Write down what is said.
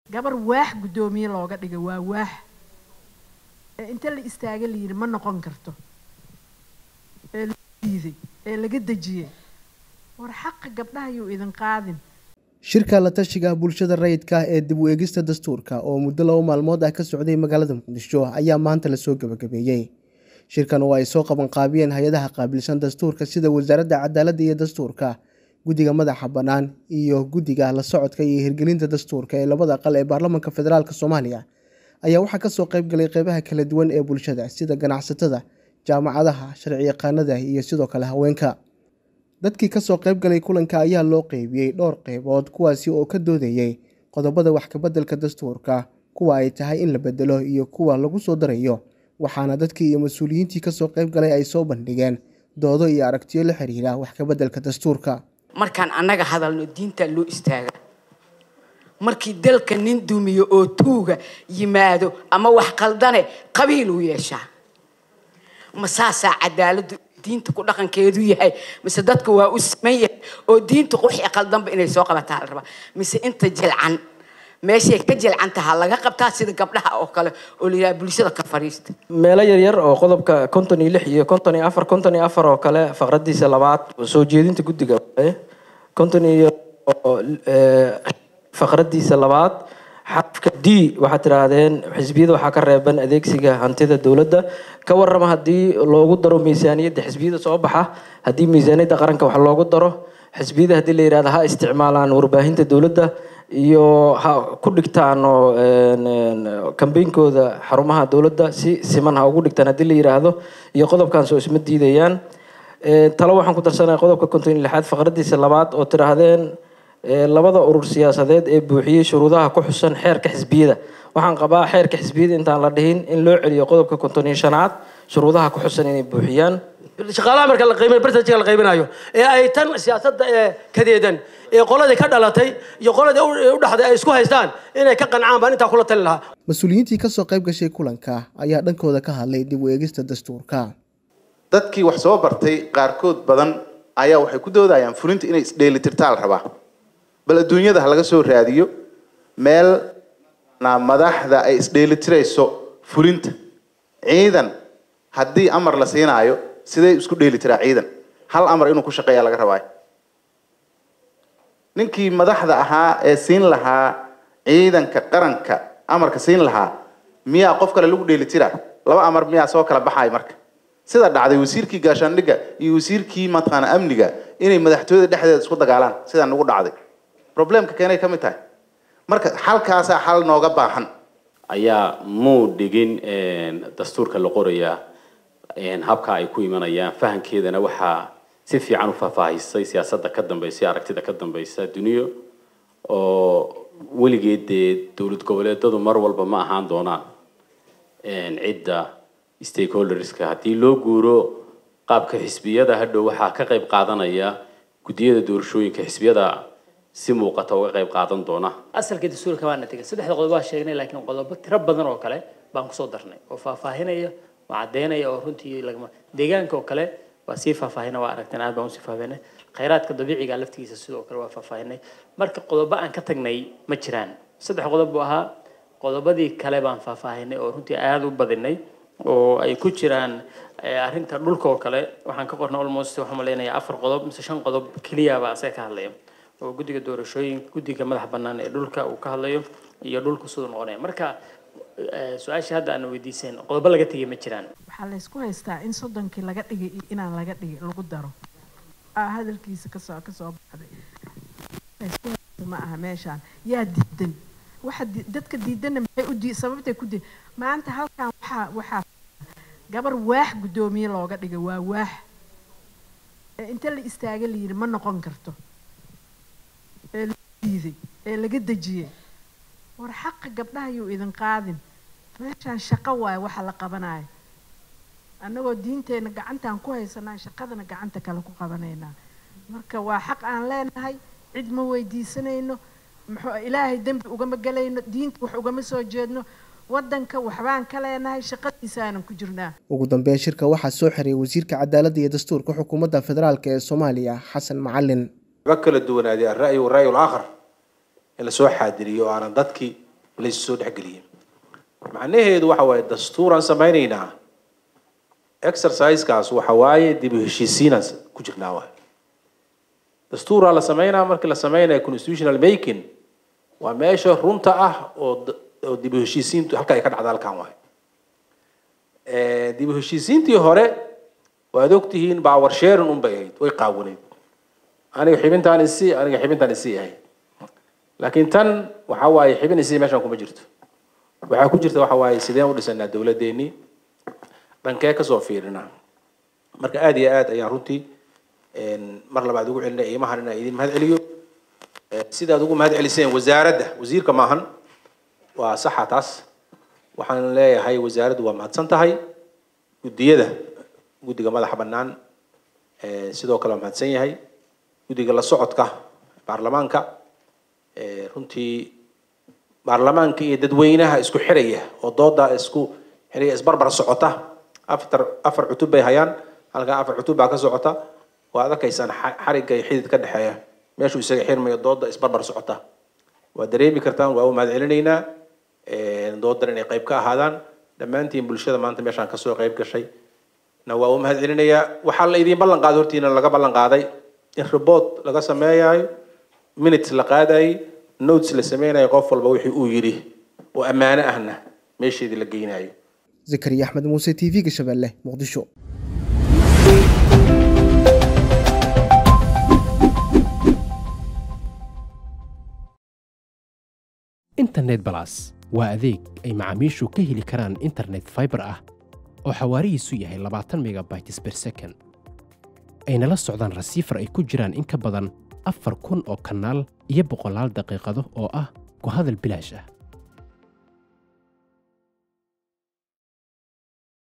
gabar waax guddoomiye looga dhiga waa waax ee inta la istaaga la yidhi ma noqon karto ee la diiday ee laga dejiyey war xaqa gabdhaha yuu idin qaadin shirka la tashiga bulshada rayidka ah ee dib u eegista dastuurka oo muddo laba maalmood ah ka socday magaalada muqdisho ayaa maanta lasoo gabagabeeyey shirkan oo ay soo qabanqaabiyeen hay-adaha qaabilsan dastuurka sida wasaaradda cadaaladda iyo dastuurka guddiga madaxa bannaan iyo guddiga la socodka iyo hirgelinta dastuurka ee labada aqal ee baarlamaanka federaalk soomaaliya ayaa waxaa kasoo qayb galay qeybaha kala duwan ee bulshada sida ganacsatada jaamacadaha sharci yaqaanada iyo sidoo kale haweenka dadkii kasoo qayb galay kulanka ayaa loo qeybiyey dhowr qeybood kuwaasi oo ka doodayey qodobada wax kabeddelka dastuurka kuwa ay tahay in la bedelo iyo kuwa lagu soo darayo waxaana dadkii iyo mas-uuliyiintii kasoo qayb galay ay soo bandhigeen doodo iyo aragtiyo la xiriira wax kabeddelka dastuurka markaan annaga hadalno diinta loo istaaga markii dalka nin dumiyo oo tuuga yimaado ama wax qaldane qabiiluu yeeshaa ma saasaa cadaaladdu diinta ku dhaqankeedu yahay mise dadka waa u siman yahay oo diinta wixii qaldanba inay soo qabataa la rabaa mise inta jilcan meeshay ka jilcan tahaa laga qabtaa sida gabdhaha oo kale oo la yidhaha bulshada ka fadhiista meelo yaryar oo qodobka konton iyo lix iyo konton iyo afar konton iyo afar oo kale faqradiisa labaad soo jeedinta guddiga waaye konton iyo faqradiisa labaad xarafka d waxaad tidhaahdeen xisbiyada waxaa ka reeban adeegsiga hantida dowladda ka warrama haddii loogu daro miisaaniyadda xisbiyada soo baxa haddii miisaaniyadda qaranka wax loogu daro xisbiyada haddii la yidhahdo ha isticmaalaan warbaahinta dowladda iyo ha ku dhigtaan oo kambeynkooda xarumaha dowladda si siman ha ugu dhigtaan haddii la yidhaahdo iyo qodobkan soo isma diidayaan talo waxaan ku darsanaya qodobka konton iyo lixaad faqradiisa labaad oo tidhaahdeen labada urur siyaasadeed ee buuxiyey shuruudaha ku xusan xeerka xisbiyada waxaan qabaa xeerka xisbiyada intaan la dhihin in loo celiyo qodobka konton iyo shanaad shuruudaha ku xusan inay buuxiyaan shaqaalaha marka la qiimayo bartajka la qaybinayo ee ay tan siyaasadda ee kadeedan ee qoladii ka dhalatay iyo qoladii u dhaxday ay isku haystaan inay ka qancaan baan intaa kula tali lahaa mas-uuliyiintii kasoo qayb gashay kulanka ayaa dhankooda ka hadlay dib u eegista dastuurka dadkii wax soo bartay qaarkood badan ayaa waxay ku doodayaan fulinta inay isdheelitirtaa la rabaa bal adduunyada ha laga soo raadiyo meel madaxda ay isdheelitirayso fulinta ciidan haddii amar la siinaayo sidee isku dheelitiraa ciidan hal amar inuu ku shaqeeya laga rabaayo ninkii madaxda ahaa ee siin lahaa ciidanka qaranka amarka siin lahaa miyaa qof kale lagu dheelitiraa laba amar miyaa soo kala baxayo marka sida dhacday wasiirkii gaashaandhigga iyo wasiirkii mataqaana amniga inay madaxtooyada dhexdeeda isku dagaalaan sidaa nagu dhacday problemka keenay ka mid tahay marka xalkaasaa xal nooga baahan ayaa muu dhigin dastuurka la qorayaa habka ay ku imanayaan fahankeedana waxaa si fiican u faahfaahisay siyaasadda ka dambaysa aragtida ka dambaysa duniyo oo weligeed dee dowlad goboleedadu mar walba ma ahaan doonaan cidda stakeholderska haddii loo guuro qaabka xisbiyada hadhow waxaa ka qayb qaadanaya guddiyada doorashooyinka xisbiyada si muuqata uga qayb qaadan doona asalka dastuurka waana tegay saddexda qodob waa sheegnay laakiin qodobo tiro badan oo kale baan kusoo darnay oo faahfaahinaya oo caddeynaya oo runtii lagama deegaanka oo kale waa sii faahfaahina waa aragteen aad baan usii faahfaahinay khayraadka dabiiciga laftigiisa sidoo kale waa faahfaahinay marka qodobo aan ka tagnay ma jiraan saddex qodob buu ahaa qodobadii kale baan faahfaahinay oo runtii aada u badinay oo ay ku jiraan arrinta dhulka oo kale waxaan ka qornay almost waxaan maleynayaa afar qodob mise shan qodob keliyaba asaga ka hadlaya oo guddiga doorashooyinka guddiga madaxa bannaan ee dhulka uu ka hadlayo iyo dhulka siduu noqonaya marka su-aashii hadda aan weydiiseen qodobo laga tegay ma jiraan waxaa laysku haystaa in soddonkii laga dhigay iyo inaan laga dhigay lagu daro hadalkiisa kasoo kasoo baxday laysku haysta ma aha meeshaan yaa diidan waxa dadka diidanna maxay u dii sababtay ku dii maanta halkan waxaa waxaa gabar waax guddoomiye looga dhigay waa waax ee inta la istaaga la yidhi ma noqon karto ee la diiday ee laga dejiyey war xaqa gabdhaha yuu idin qaadin meeshaan shaqo waaye waxa la qabanayo annagoo diinteenna gacantaan ku haysanaa shaqadana gacanta kale ku qabanaynaa marka waa xaq aan leenahay cid ma weydiisanayno muxuu ilaahay dembi ugama gelayno diinta wax ugama soo jeedno waddanka waxbaan ka leenahay shaqadiisaanan ku jirnaa ugu dambeyn shirka waxaa soo xiriyay wasiirka cadaaladda iyo dastuurka xukuumadda federaalk ee soomaaliya xasan macalin ga kala duwanaaday alra'yi walra'yi alaakhar in lasoo xaadiriyo oo aanan dadkii laysu soo dhexgeliyey macnaheedu waxa waaye dastuuraan samaynaynaa exercisekaas waxa waaye dib u heshiisiinaan ku jirnaa waay dastuuraa la sameynaa markii la sameynaya constitutional making waa meesha runta ah oo oo dib u heshiisiintu halka ay ka dhacda halkan waay dib u heshiisiintii hore waad ogtihiin bacwar sharing un bay ahayd way qaawanayd aniga xibintaan isi aniga xibintaan isi ahayd laakiin tan waxa waaye xibin isi meeshan kuma jirto waxaa ku jirta waxa waaye sideen u dhisanaa dowladeennii dhankee kasoo fiirinaa marka aada iyo aad ayaan runtii mar labaad ugu celinay iimahan inaan idin mahad celiyo sidaad ugu mahad celiseen wasaaradda wasiirka maahan waa saxa taas waxaan leeyahay wasaaraddu waa mahadsan tahay guddiyada guddiga madaxa bannaan sidoo kale waa mahadsan yahay guddiga la socodka baarlamaanka runtii baarlamaanka iyo dadweynaha isku xiraya oo dooda isku xiraya isbarbar socota afar afar cutub bay hayaan halkaa afar cutub baa ka socota waad arkaysaan xarigga iyo xidid ka dhexeeya meeshuu isaga xirmayo dooda isbarbar socota waa dareemi kartaan waa u mahad celinaynaa doodan inay qayb ka ahaadaan dhammaantiin bulshada maanta meeshaan kasoo qayb gashay na waa u mahad celinayaa waxaa la idiin ballan qaaday hortiina laga ballan qaaday in report laga sameeyayo minutes la qaadayay notes la sameynayo qof walba wixii uu yidhi oo ammaano ahna meesheedii la geynayo zakariya axmed muuse t v-ga shabeelle muqdisho internet balas waa adeeg ay macaamiishu ka heli karaan internet fiber ah oo xawaarihiisu yahay labaatan megabytes per second ayna la socdaan rasiifar ay ku jiraan in ka badan afar kun oo kanaal iyo boqolaal daqiiqado oo ah ku hadal bilaash ah